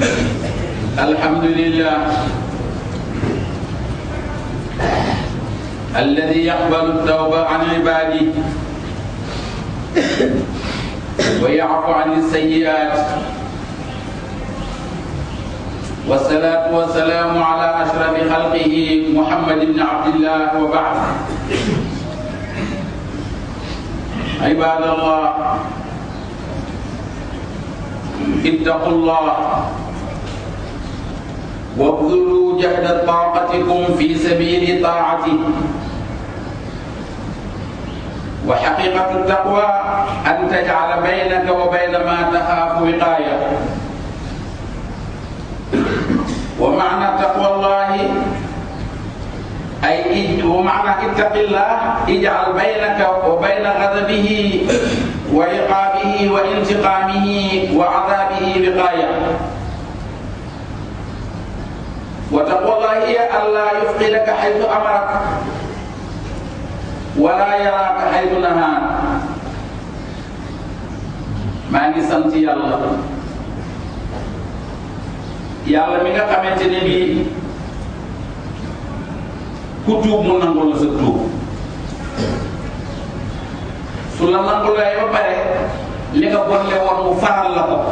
الحمد لله الذي يقبل التوبة عن عباده ويعفو عن السيئات والصلاة والسلام على أشرف خلقه محمد بن عبد الله وبعد عباد الله اتقوا الله وابذلوا جهد طاقتكم في سبيل طاعته وحقيقة التقوى أن تجعل بينك وبين ما تخاف وقاية ومعنى تقوى الله أي ومعنى اتق الله اجعل بينك وبين غضبه وعقابه وانتقامه وعذابه وقاية وتقوى الله هي ألا يفقدك حيث أمرك ولا يراك حيث نهاك maa ngi sant yàlla yàlla mi nga xamante ne bii ku tuub mu nangul la sa tuub su la nangulee ba pare li nga bonle woon mu faral la ko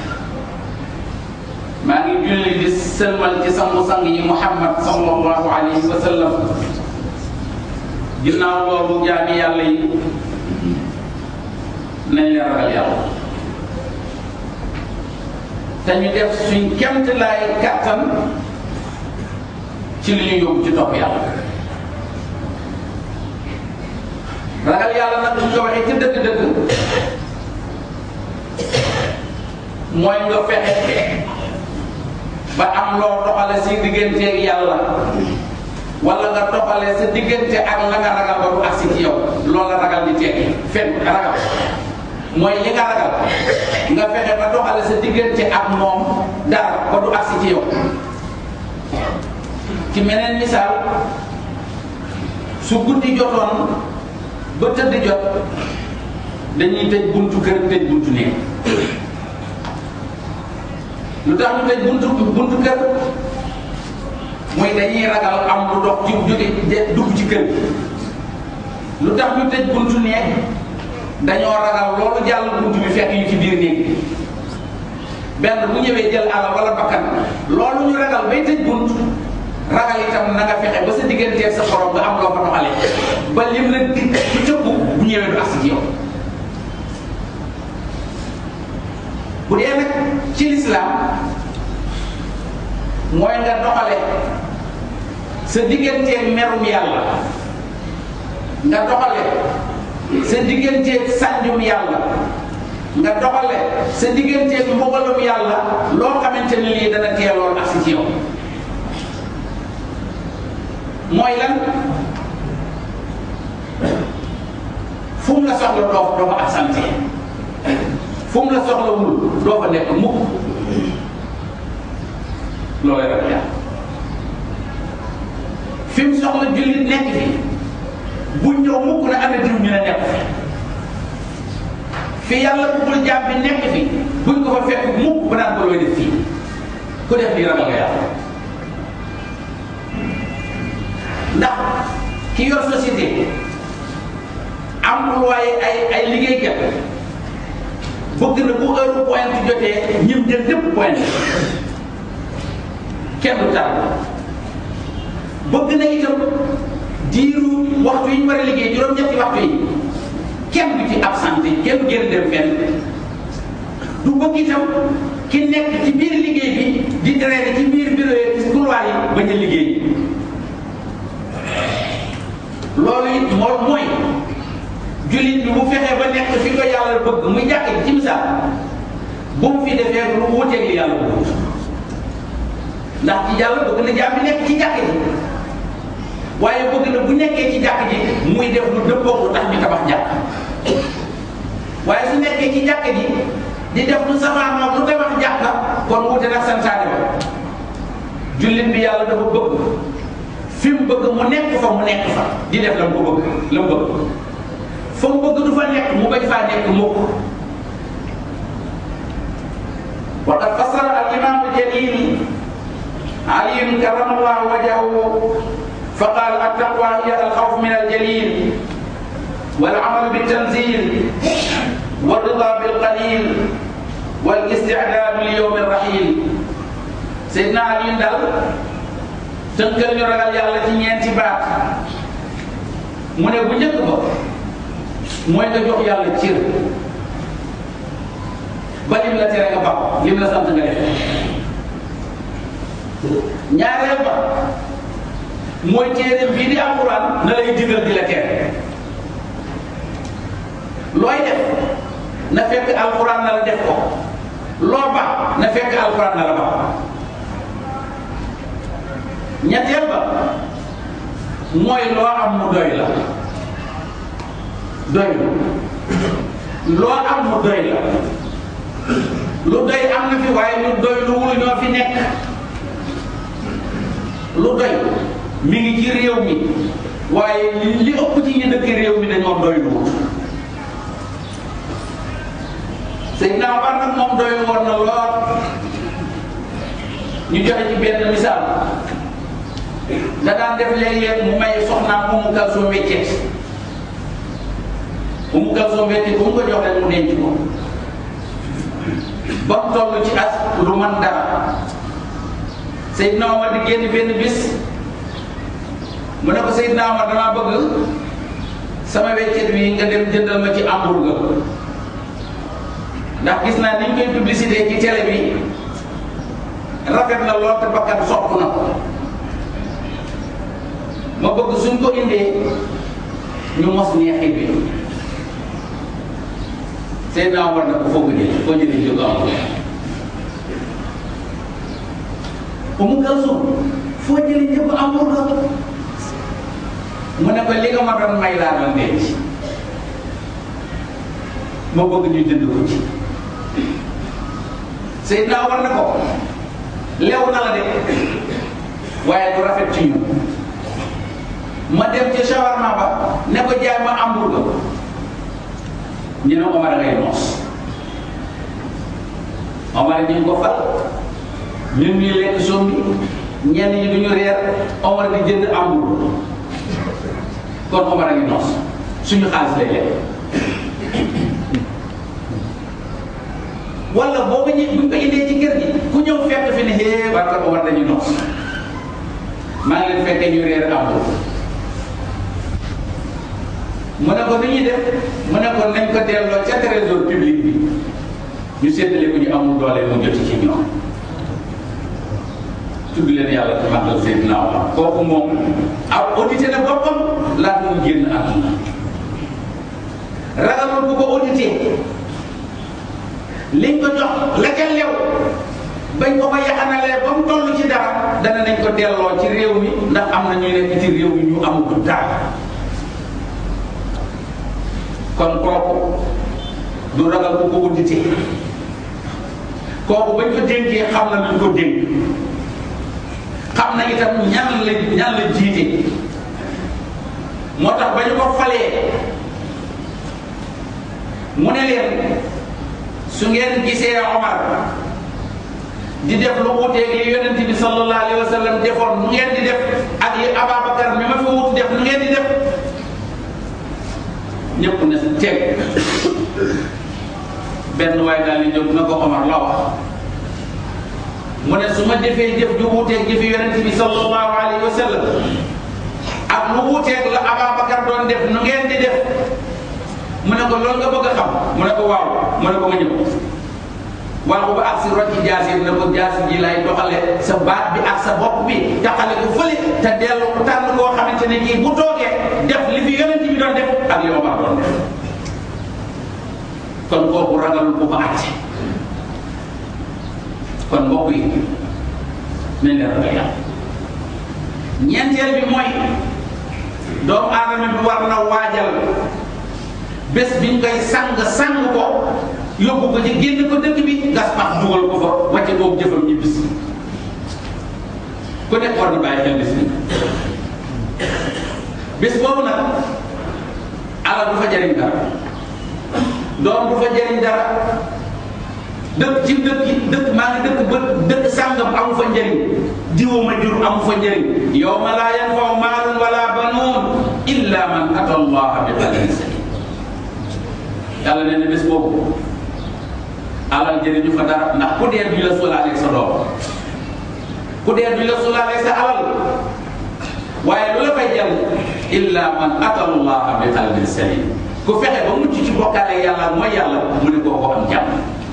maa ngi julli di sëlmal ci sangu-sang yi muhammad sallallahu alayhi wa sallam ginnaaw loolu jaami yàlla yi nañ leen ragal yàlla te ñu def suñ kemt laay kàttan ci li ñu yóbbu ci topp yàlla ragal yàlla nag buñ ko waxee ci dëgg-dëgg mooy nga fexe ba am loo doxale si digganteeg yàlla wala nga doxale sa diggante ak la nga ragal ba du agsi ci yow loolu la ragal di tekki fenn ragal mooy li nga ragal nga fexe ba doxale sa diggante ak moom dara ba du agsi ci yow ci meneen misaal su guddi jotoon ba tëdd jot dañuy tëj buntu kër tëj buntu néeg lu tax ñu tëj buntu buntu kër mooy dañuy ragal am lu dox ci jóge dugg ci kër lu tax ñu tëj buntu néeg dañoo ragal loolu jàll buntu bi fekk ñu ci biir néeg bi benn bu ñëwee jël alal wala bakkan loolu ñu ragal bay tëj bunt ragal itam na nga fexe ba sa digganteeg sa borom nga am loo fa doxale ba lim la di ci tëbb bu ñëwee du agsi ci yow bu dee nag ci lislaam mooy nga doxale sa digganteeg merum yàlla nga doxale sa digganteeg sànjum yàlla nga doxale sa digganteeg mbugalum yàlla loo xamante ne lii dana teeloon agsi ci yow mooy lan fu mu la soxla doo doo fa absenté fu mu la soxla wul doo fa nekk mukk loolay rek yàlla fi mu soxla jullit nekk fi bu ñëw mukk na ana diw ñu ne nekk fi fi yàlla bëggul jaam bi nekk fi buñ ko fa fekk mukk ba naan ko looy def fii ku def lii ragal nga yàlla ndax ki yor société employé ay ay liggéeykat bëgg na bu heure point jotee ñim jël lépp point kenn du tar bëgg na itam diiru waxtu yi ñu war a liggéey juróom-ñetti waxtu yi kenn du ci absenté kenn du génn dem fenn du bëgg itam ki nekk ci biir liggéey bi di traîner ci biir bureau yi ci couloir yi bañ a liggéey loolu it moo mooy jullit bi bu fexee ba nekk fi ko yàlla bëgg muy jàkk ci misaal bu mu fi defee lu wuteeg li yàlla bëgg ndax ci yàlla bëgg na jaam bi nekk ci jàkk ji waaye bëgg na bu nekkee ci jàkk ji muy def lu dëppoog lu tax ñu tabax jàkk waaye su nekkee ci jàkk ji di def lu safaanoog lu tabax jàkk kon wute nag santaane ba jullit bi yàlla dafa bëgg fi mu bëgg mu nekk fa mu nekk fa di def la mu ko bëgg la mu bëgg fa mu bëgg du fa nekk mu bañ faa nekk mukk وقد فسر الإمام الجليل علي كرم الله وجهه فقال التقوى هي الخوف من الجليل والعمل بالتنزيل والرضا بالقليل والاستعداد ليوم الرحيل سيدنا علي دال tënkal ñu ragal yàlla ci ñeenti baat mu ne bu njëkk ba mooy nga jox yàlla cër ba lim la tere nga baax lim la sant nga def ñaareel ba mooy téere bii di alquran na lay digal di la tere looy def na fekk alquran na la def ko loo baax na fekk alquran na la baax ñetteel ba mooy loo am mu doy la doy loo am mu doy la lu doy am na fi waaye lu doy lu wul ñoo fi nekk lu doy mi ngi ci réew mi waaye li ëpp ci ñi dëkk réew mi dañoo doy lu wul Seydina Omar nag moom doy woon na lool ñu joxe ci benn misaal da daan def léeg-léeg mu may soxnaam Umu Kalsoom weccet Umu Kalsoom weccet bu mu ko jox rek mu denc ko ba mu toll ci as lu man dara Seydina Omar di génn benn bis mu ne ko Seydina Omar damaa bëgg sama weccet wi nga dem jëndal ma ci hamburger ndax gis naa ni ñu koy publicité ci télé bi rafet na lool te bakkan sopp na ko ma bëgg suñ ko indee ñu mos neexi bi Seydina Omar na ko foo ko jëlee foo jëlee jóg am Umu Kalsum foo jëlee jóg am mu ne ko li nga ma doon may laa doon denc ma bëgg ñu jënd ko ci Seydina Omar na ko lew na la de waaye du rafet ci ñu ma dem ci shawarma ba ne ko jaay ma hamburger ñu ne Omar ngay noos Omar ñu ngi ko fal ñun ñuy lekk soom bi ñenn ñi duñu reer Omar di jënd hamburger kon Omar a ngi noos suñu xaalis lay lekk wala boo ko ñëw buñ ko indee ci kër gi ku ñëw fekk fi ne hee waa kër Omar dañuy noos maa ngi leen fekkee ñu reer hamburger mu ne ko ni ñuy def mu ne ko nañ ko delloo ca trésor public bi ñu séddale ko ñu amul doole mu joti ci ñoom tudd leen yàlla te màggal Seydina Omar kooku moom aw audité na boppam laata mu génn àdduna ragalul bu ko audité liñ ko jox la ca lew bañ ko ko yaxanalee ba mu toll ci dara dana nañ ko delloo ci réew mi ndax am na ñuy nekk ci réew mi ñu amul dara kon kooku du ragal bu ko audité kooku bañ ko dénkee xam na luñ ko dénk xam na itam ñan la ñan la jiite moo tax ba ñu ko falee mu ne leen su ngeen gisee Omar di def lu wuteeg li yonent bi sallallahu alayhi wa sallam defoon nu ngeen di def ak li Ababacar mi ma fi wutu def nu ngeen di def ñëpp ne teg benn waaye daal di jóg na ko Omar la wax mu ne su ma defee jëf ju wuuteeg jëfi yonent bi sallallahu alayhi wa sallam ak lu wuuteeg la Ababacar doon def nu ngeen di def mu ne ko loolu nga bëgg a xam mu ne ko waaw mu ne ko ma ñëw waaw ba ak si rocci jaasi ne ko jaasi ji lay doxale sa baat bi ak sa bopp bi taxale ko fële te dellu tànn koo xamante ne kii bu toogee def li fi yonent bi doon def ak li Omar doon def kon kooku ragalul bu ko àtte kon mbokk yi nañ leen ragal yàlla ñeenteel bi mooy doomu aadama bi war na waajal bés biñ koy sang sang ko yóbbu ko ci génn ko dëkk bi gas pax dugal ko fa wàcce boobu jëfam ñi bis ku nekk war na bàyyi xel bis bi bés boobu nag alal du fa jariñ dara doom du fa jariñ dara dëkk ci dëkk yi dëkk maa ngi dëkk ba dëkk sàngam amu fa njëriñ diwa ma jur am fa njëriñ yawma laa yanfau maalun wala banuun illa man ata allaha bi qalbin salim yàlla nee na bés boobu alal jëriñu fa dara ndax ku dee duñ la sulaaleeg sa doom ku dee duñ la sulaaleeg sa alal waaye lu la fay jël illa man ata allaha bi qalbin salim ku fexe ba mucc ci bokkaale yàlla mooy yàlla mu ne koo ko am jàmm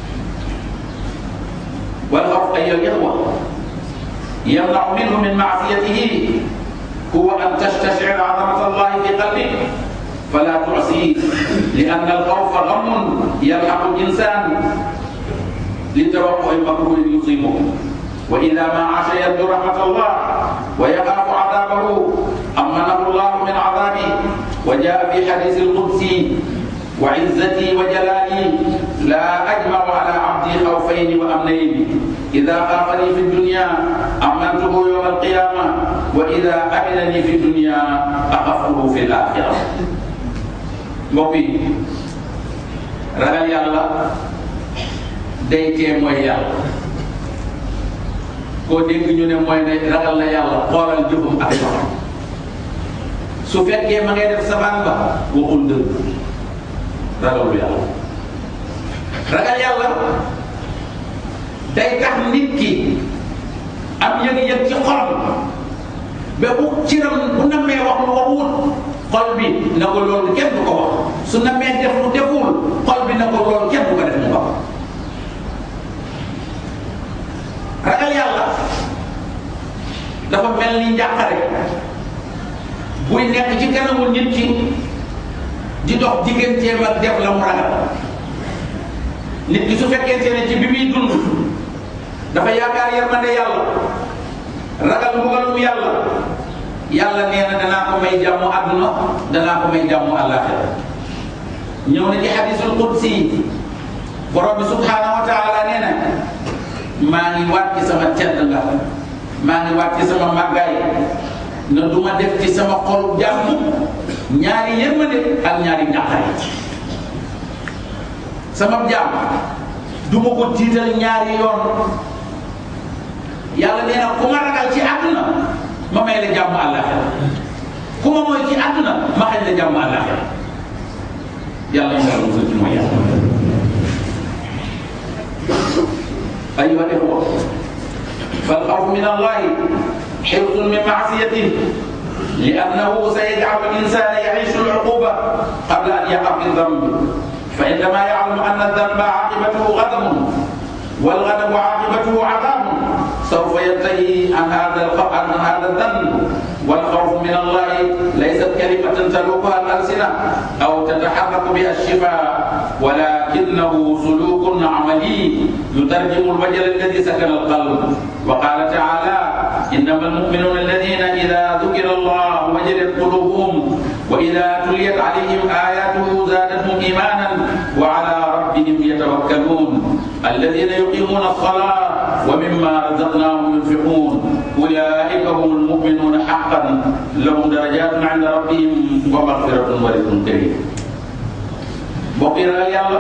wal xawf ayyuha al-ixwa يمنع منه من معصيته هو أن تستشعر عظمة الله في قلبك فلا تعصيه لأن الخوف غم يلحق الإنسان لتوقع المكروه يصيبه وإذا ما عاش يرجو رحمة الله ويخاف عذابه أمنه الله من عذابه وجاء في حديث القدسي وعزتي وجلالي لا أجمع على عبدي خوفين وأمنين إذا خافني في الدنيا أمنته يوم القيامة وإذا أمنني في الدنيا أخفه في الآخرة mbokk yi ragal yàlla day tee mooy yàlla koo dégg ñu ne mooy ne ragal na yàlla xoolal jëfam ak waxam su fekkee ma ngay def sabaan ba waxul dëgg ragalu yàlla ragal yàlla day tax nit ki am yëg-yëg ci xolam ba bu ciram bu namee wax lu waxul xol bi na ko loolu kenn du ko wax su namee def lu deful xol bi na ko loolu kenn du ko def mu wax ragal yàlla dafa mel ni njàqare buy nekk ci kanamu nit ki di dox digganteem ak def la mu ragal nit ki su fekkente ne ci bi muy dund dafa yaakaar yërmande yàlla ragal mbugalum yàlla yàlla nee na danaa ko may jàmm àdduna danaa ko may jàmm àllaaxira ñëw na ci hadisul qudsi borom bi subhaanahu wa taala nee na maa ngi waat ci sama tedd nga maa ngi waat ci sama màggaay na du ma def ci sama xolu jàmm ñaari yërmande ak ñaari ñàqare sama jàmm du ma ko tiital ñaari yoon yàlla nee na ku ma ragal ci àdduna ma may la jàmm àllaaxira ku ma mooy ci àdduna ma xañ la jàmm àllaaxira yàlla ñu ngi musal ci mooy yàlla أيها الإخوة فالخوف من الله حفظ من معصيته لأنه سيجعل الإنسان يعيش العقوبة قبل أن يقع في الذنب فعندما يعلم أن الذنب عاقبته غضب والغضب عاقبته عذاب سوف ينتهي عن هذا عن هذا الذنب والخوف من الله ليست كلمة تلوكها الألسنة أو تتحرك بها الشفاه ولكنه سلوك عملي يترجم الوجل الذي سكن القلب وقال تعالى إنما المؤمنون الذين إذا ذكر الله وجلت قلوبهم وإذا تليت عليهم آياته زادتهم إيمانا وعلى ربهم يتوكلون الذين يقيمون الصلاة ومما رزقناهم ينفقون أولئك هم المؤمنون حقا لهم درجات عند ربهم ومغفرة ورزق كريم mbokk yi ragal yàlla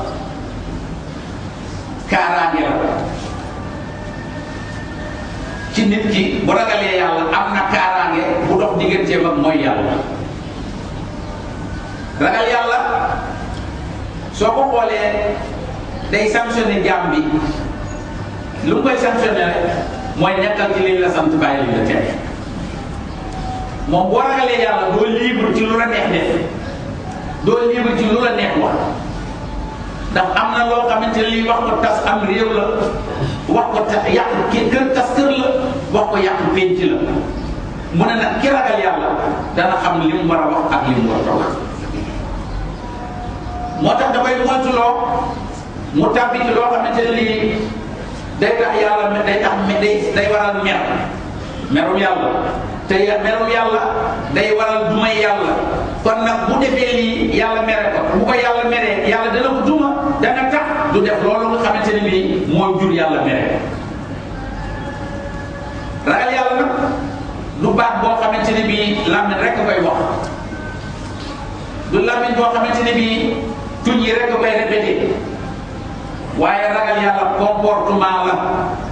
kaaraange la ci nit ki bu ragalee yàlla am na kaaraange bu dox digganteem ak mooy yàlla ragal yàlla soo ko xoolee day sanctionné jaam bi lu mu koy sanctionné rek mooy nekkal ci liñ la sant bàyyi liñ la tere moom boo ragalee yàlla doo libre ci lu la neex def doo libre ci lu la neex wax ndax am na loo xamante ne lii wax ko tas am réew la wax ko tax yàq ki kër tas kër la wax ko yàq pénc la mu ne nag ki ragal yàlla dana xam li mu war a wax ak li mu war a wax moo tax dafay moytuloo mu tàbbi ci loo xamante ne lii day tax yàlla day tax day day waral mer merum yàlla te merum yàlla day waral dumay yàlla kon nag bu defee lii yàlla mere ko bu ko yàlla meree yàlla dana ko duma dana tax du def loolu nga xamante ne bii mooy jur yàlla mere ko ragal yàlla nag du baat boo xamante ne bii làmmiñ rek koy wax du làmmiñ boo xamante ne bii tuñ yi rek koy répété waaye ragal yàlla comportement la